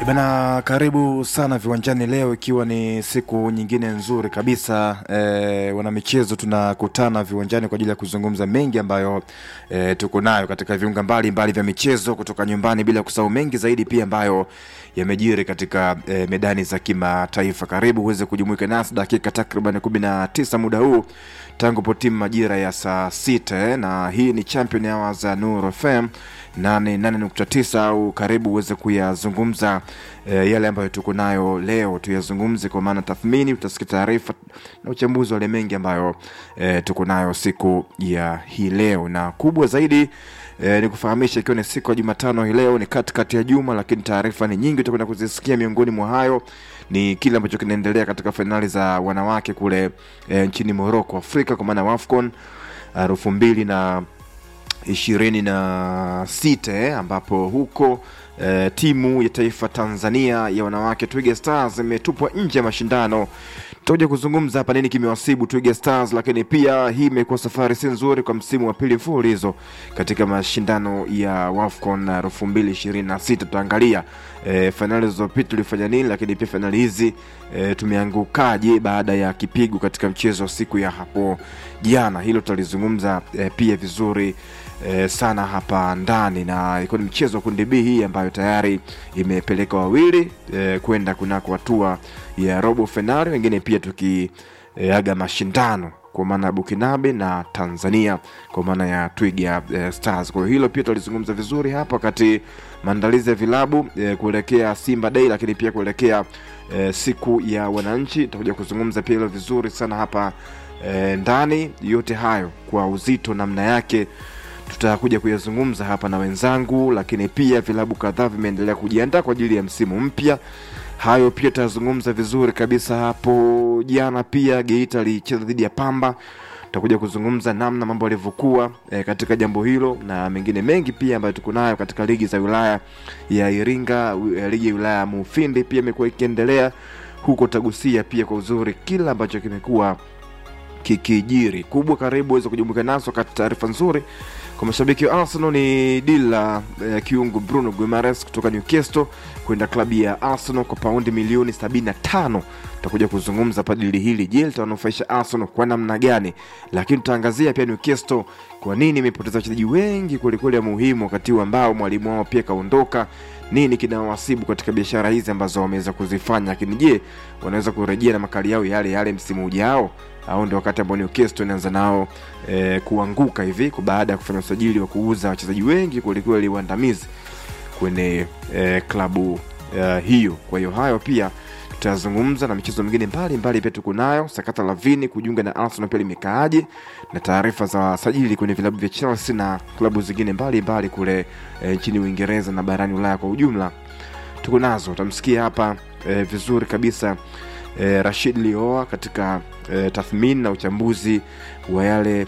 Bana, karibu sana viwanjani leo, ikiwa ni siku nyingine nzuri kabisa e, wanamichezo tunakutana viwanjani kwa ajili ya kuzungumza mengi ambayo e, tuko nayo katika viunga mbalimbali vya michezo kutoka nyumbani, bila kusahau mengi zaidi pia ambayo yamejiri katika e, medani za kimataifa. Karibu uweze kujumuika nasi dakika takriban kumi na tisa muda huu tangu potimu majira ya saa sita eh, na hii ni Champion Hours za Nuru FM 88.9 au karibu uweze kuyazungumza e, yale ambayo tuko nayo leo tuyazungumze, kwa maana tathmini, utasikia taarifa na uchambuzi wale mengi ambayo e, tuko nayo siku ya hii leo, na kubwa zaidi E, ni kufahamisha ikiwa ni siku ya Jumatano hii leo ni katikati ya juma, lakini taarifa ni nyingi utakwenda kuzisikia. Miongoni mwa hayo ni kile ambacho kinaendelea katika fainali za wanawake kule e, nchini Morocco, Afrika, kwa maana WAFCON elfu mbili na ishirini na sita eh, ambapo huko eh, timu ya taifa Tanzania ya wanawake Twiga Stars imetupwa nje ya mashindano. Tutakuja kuzungumza hapa nini kimewasibu Twiga Stars, lakini pia hii imekuwa safari si nzuri kwa msimu wa pili mfululizo katika mashindano ya WAFCON elfu mbili ishirini na sita. Tutaangalia e, fainali zilizopita tulifanya nini, lakini pia fainali hizi e, tumeangukaje baada ya kipigo katika mchezo wa siku ya hapo jana. Hilo tutalizungumza e, pia vizuri e, sana hapa ndani, na ilikuwa ni mchezo wa kundi B hii ambayo tayari imepeleka wawili e, kwenda kunako hatua ya robo fainali, wengine pia tukiaga e, mashindano kwa maana ya Bukinabe na Tanzania kwa maana ya Twiga e, Stars. Kwa hiyo hilo pia tutalizungumza vizuri hapa wakati maandalizi ya vilabu e, kuelekea Simba Day, lakini pia kuelekea e, siku ya wananchi. Tutakuja kuzungumza pia hilo vizuri sana hapa e, ndani. Yote hayo kwa uzito namna yake tutakuja kuyazungumza hapa na wenzangu, lakini pia vilabu kadhaa vimeendelea kujiandaa kwa ajili ya msimu mpya. Hayo pia tutazungumza vizuri kabisa. Hapo jana pia Geita alicheza dhidi ya Pamba, tutakuja kuzungumza namna mambo yalivyokuwa e, katika jambo hilo na mengine mengi pia ambayo tuko nayo katika ligi za wilaya ya Iringa. Ligi ya wilaya ya Mufindi pia imekuwa ikiendelea huko, tagusia pia kwa uzuri kila ambacho kimekuwa kikijiri kubwa. Karibu uweze kujumuika naso wakati taarifa nzuri kwa mashabiki wa Arsenal ni dili la eh, kiungo Bruno Guimaraes kutoka Newcastle kwenda klabu ya Arsenal kwa paundi milioni 75. Tutakuja kuzungumza hapa dili hili, je, litawanufaisha Arsenal kwa namna gani? Lakini tutaangazia pia Newcastle, kwa nini imepoteza wachezaji wengi kwelikweli ya muhimu wakati huu ambao mwalimu wao pia kaondoka. Nini kinawasibu katika biashara hizi ambazo wameweza kuzifanya, lakini je, wanaweza kurejea na makali yao yale yale msimu ujao au ndio wakati ambao Newcastle inaanza nao e, kuanguka hivi baada ya kufanya usajili wa kuuza wachezaji wengi kwelikweli waandamizi kwenye e, klabu e, hiyo. Kwa hiyo hayo pia tutazungumza na michezo mingine mbalimbali pia tuko nayo. Sakata la Vini kujiunga na Arsenal pia limekaaje, na taarifa za wasajili kwenye vilabu vya Chelsea na klabu zingine mbalimbali kule e, nchini Uingereza na barani Ulaya kwa ujumla tuko nazo. Utamsikia hapa e, vizuri kabisa e, Rashid Lioa katika e, tathmini na uchambuzi wa yale